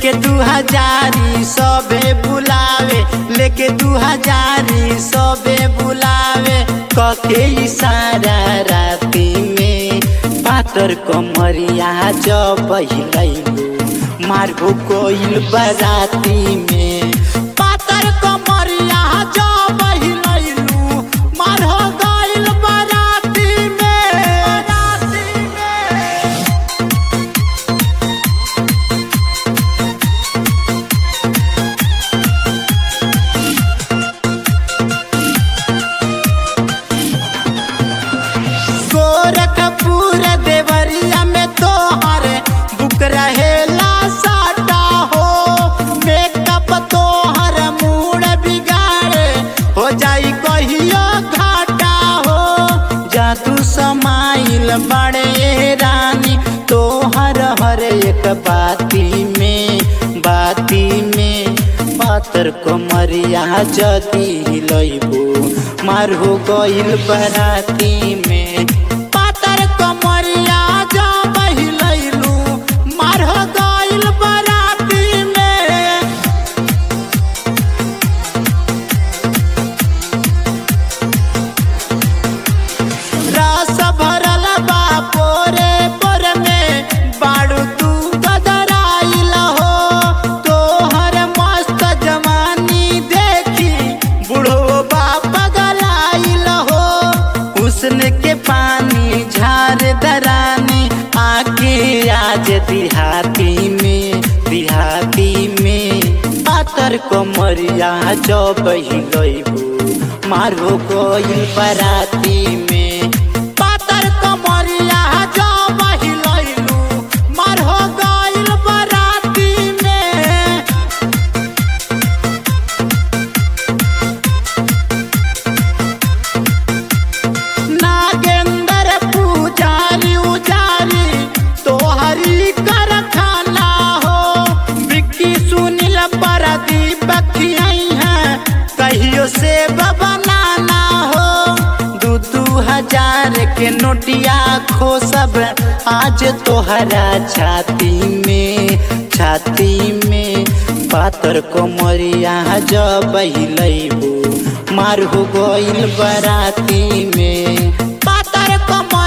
लेके दू हजारी सबे बुलावे लेके दू हजारी सबे बुलावे कके इशारा राती में पातर कमरिया जब हिलैलू मारगो कोइल बराती में पातर कमरिया जब हिलैलू मारहो गइल बराती में बराती में गोरखपुर देवरिया में तोहर बुक रहेला साटा हो मेकअप तोहर मूड बिगाड़े हो जाई कहियो घाटा हो जादू समाइल बड़े रानी तोहर हर एक बाती में बाती में पातर कमरिया जदी हिलैबू मारहो गइल बराती में पातर कमरिया जब हिलैलू मारहो गइल बराती में रस भरल बा पोरे पोर में बाड़ू तू गदराइल हो तोहर मस्त जवानी देखी बूढ़ो बाप गलाइल हो हुस्न के पानी झार दरानी आके आज दिहाती में दिहाती में पातर कमरिया जब हिलैबू मारो कोई बराती में पातर कमरिया जब हिलैलू मारो गइल बराती में नागेंद्र पुजारी उजारी तोहरी कर खाना हो विक्की सुनील प्रदीप खियाई है कहियो से बनाना हो दू दू हजार के नोटिया खो सब आज तोहरा छाती में छाती में पातर कोमरिया जब हिलैबू मार हो गइल बराती में पातर कमर